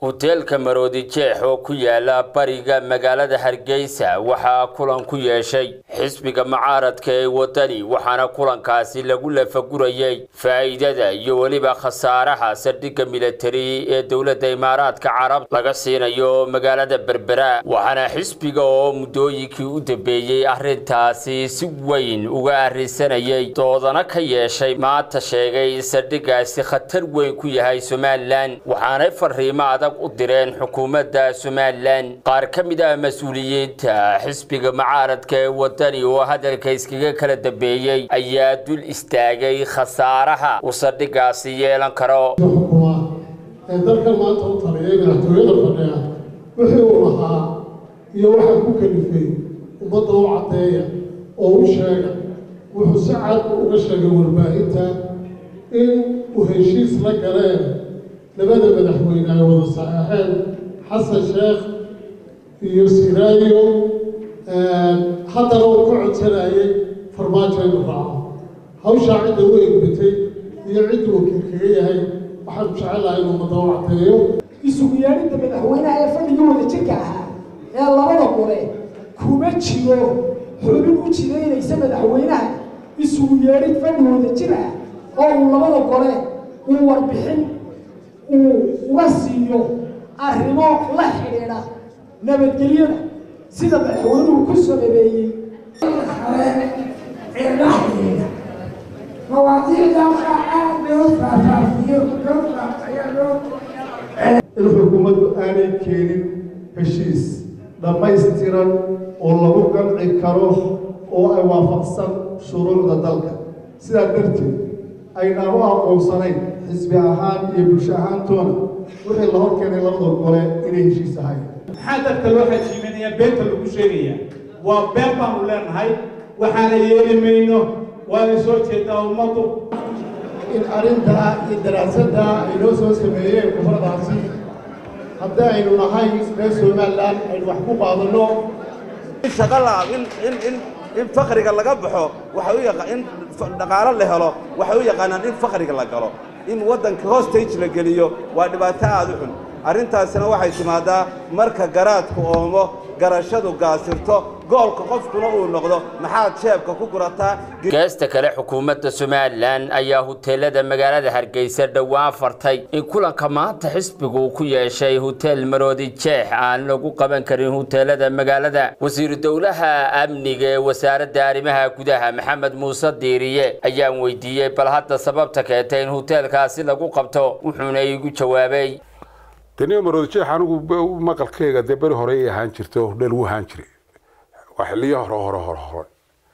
huteelka maroodi jeex oo ku yaala bariga magaalada hargeysa waxaa kulan ku yeeshay xisbiga mucaaradka ee wadani waxaana kulankaasi lagu lafagurayey faa'iidada iyo weliba khasaaraha saldhigga militari ee dowladda imaaraadka carab laga siinayo magaalada berbera waxaana xisbiga oo muddooyinkii u dambeeyey arrintaasi si weyn uga arrinsanayay doodana ka yeeshay maanta sheegay saldhiggaasi khatar weyn ku yahay somalilan waxaanay fariimo adag u direen xukuumadda somalilan qaar ka mid ah mas-uuliyiinta xisbiga mucaaradka ee wadani oo hadalka iskaga kala dambeeyey ayaa dul istaagay khasaaraha uu saldhiggaasi yeelan karo ee dalkan maanta u taliyay madaxtooyada fadhiya wixii uu lahaa iyo waxaa ku kalifay ummadda u caddeeya oo u sheega wuxuu si cad uga sheegay warbaahinta in uu heshiis la galeen labada madaxweyne ay wada saxeexeen xasan sheekh iyo siraayo haddana uu ka codsanayay farmaajo inuu raaco hawshaa cidda u egbatay iyo cidda wakiil kaga yahay waxaan jecelahay inuu ummadda u caddeeyo isugu yeedhinta madaxweynaha ee fadhigii wada jirka ahaa ee labada qole kuma jiro xubin u jidaynaysa madaxweynaha isugu yeedhin fadhi wada jir ah oo uu labada gole uu warbixin uu uga siiyo arrimo la xidhiidha nabadgelyada sida madaxweynuhu ku sababeeyey mawaadiicda waxaa aad loo faahfaahiyo gabdha ayaa loo in xukuumaddu aanay keenin heshiis dhammaystiran oo lagu qanci karo oo ay waafaqsan shuruucda dalka sidaa darteed aynaan u aqoonsanayn xisbi ahaan iyo bulsho ahaantoona wixii la hor keenay labada gole inay heshiis ahayn maxaa dadka loo xajiimanaya beenta lagu sheegaya waa been baanu leenahay waxaana yeeli mayno waana soo jeedaa ummaddu in arrintaa iyo daraasaddaa ay noo soo sameeyeen kufaradaasi haddii aynu nahay reer somalilan aynu wax ku qaadanno in shaqa la in in in in fakriga laga baxo waxa u yaqa in dhaqaalo la helo waxay u yaqaanaan in fakriga la galo in waddanka hostage la geliyo waa dhibaato aad u xun arrintaasina waxay timaadaa marka garaadku oomo garashadu gaasirto goolka qofkuna uu noqdo maxaad jeebka ku gurataa geesta kale xukuumadda somalilan ayaa huteelada magaalada hargeysa dhowaan fartay in kulanka maanta xisbigu uu ku yeeshay huteel maroodi jeex aan lagu qaban karin huteelada magaalada wasiiru dowlaha amniga ee wasaaradda arrimaha gudaha maxamed muuse diiriye ayaan weydiiyey bal hadda sababta keentay in huteelkaasi lagu qabto wuxuuna igu jawaabay daniel maroodi jeex anigu maqalkeyga dee beri hore ay ahaan jirta oo dheel wuu ahaan jiray waa xiliyo hore hore hore hore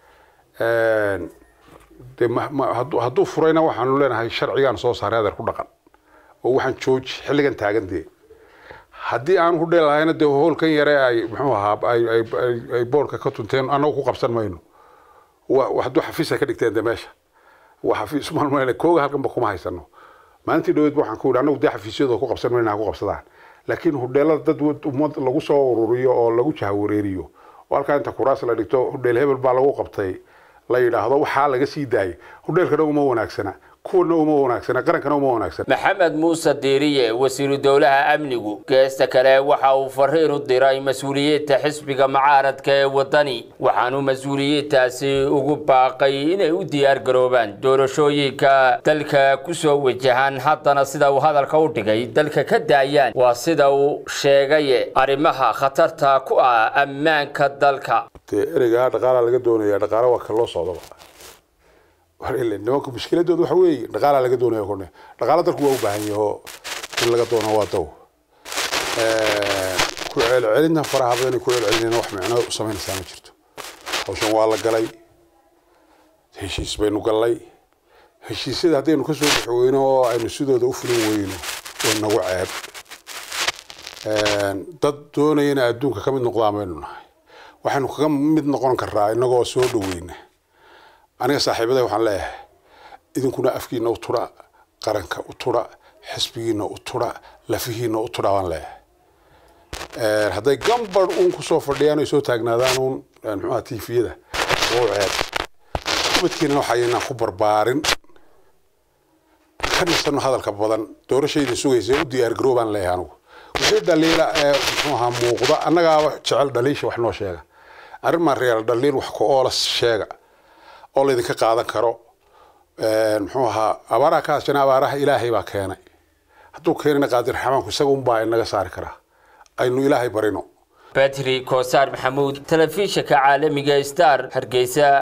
de hadduu furayna waxaanu leenahay sharcigaan soo saaray adeer ku dhaqan oo waxaan jooji xilligan taagan dee haddii aan ku dheel lahayna dee hoolkan yare ay muxuu ahaa ay boorka ka tunteen annagu ku qabsan mayno hadduu xafiisa ka dhigteen de meesha waa xafiis malmayna kooga halkanba kuma haysano maalintii dhaweed waxaan ku yidhi annagu dee xafiisyadoo ku qabsan mayna ha ku qabsadaan laakiin hudheelada dad ummad lagu soo ururiyo oo lagu jahawareeriyo oo halkaa inta kuraas la dhigto hudheel hebel baa lagu qabtay la yidhaahdo waxaa laga sii daayay hudheelkana uma wanaagsana kuwana uma wanaagsana qarankana uma wanaagsana maxamed muuse diiriye wasiiru dowlaha amnigu geesta kale waxa uu fariin u diray mas-uuliyiinta xisbiga mucaaradka ee wadani waxaanu mas-uuliyiintaasi ugu baaqay inay u diyaar garoobaan doorashooyinka dalka kusoo wajahan haddana sida uu hadalka u dhigay dalka ka daayaan waa sida uu sheegay arrimaha khatarta ku ah ammaanka dalka dee ereygaa dhaqaalaa laga doonaya dhaqaalo waa ka loo socdaba nimanka mushkiladooda waxa weeye dhaqaalaa laga doonaya kone dhaqaalo dalku waa u baahan yaho in laga doono waa daw ku celcelinta faraha badan ku celcelinayna wax micno u samaynaysaa ma jirto hawshan waa la galay heshiis baynu gallay heshiisyada haddaynu kasoo bixi weyno oo aynu sidooda u fulin weyno waa nagu ceeb dad doonayana adduunka ka mid noqdaan baynu nahay waxaynu kaga mid noqon karaa inagoo soo dhaweyna aniga saaxiibada waxaan leeyahay idinkuna afkiina u tudha qaranka u tudha xisbigiina u tudha lafihiina u tudha baan leeyahay hadday gambar uun kusoo fadhiyaan ay soo taagnaadaan uun muxuaha tifiyada oo ceeb ubadkiina waxaynaan ku barbaarin ka nisano hadalka badan doorashayda sugaysa u diyaar garoobaan leeyahay anigu wixii dhaliila ee muxuu ahaa muuqda annagaaba jecel dhaliisha wax noo sheega arrin maa real dhaliil wax ku oola sheega oo laydinka qaadan karo muxuu ahaa abaaraha ka hasjana abaaraha ilaahay baa keenay hadduu keenina qaadir raxmaanku isaga unbaa inaga saari karaa aynu ilaahay barino batri koosaar maxamuud telefishinka caalamiga star hargeysa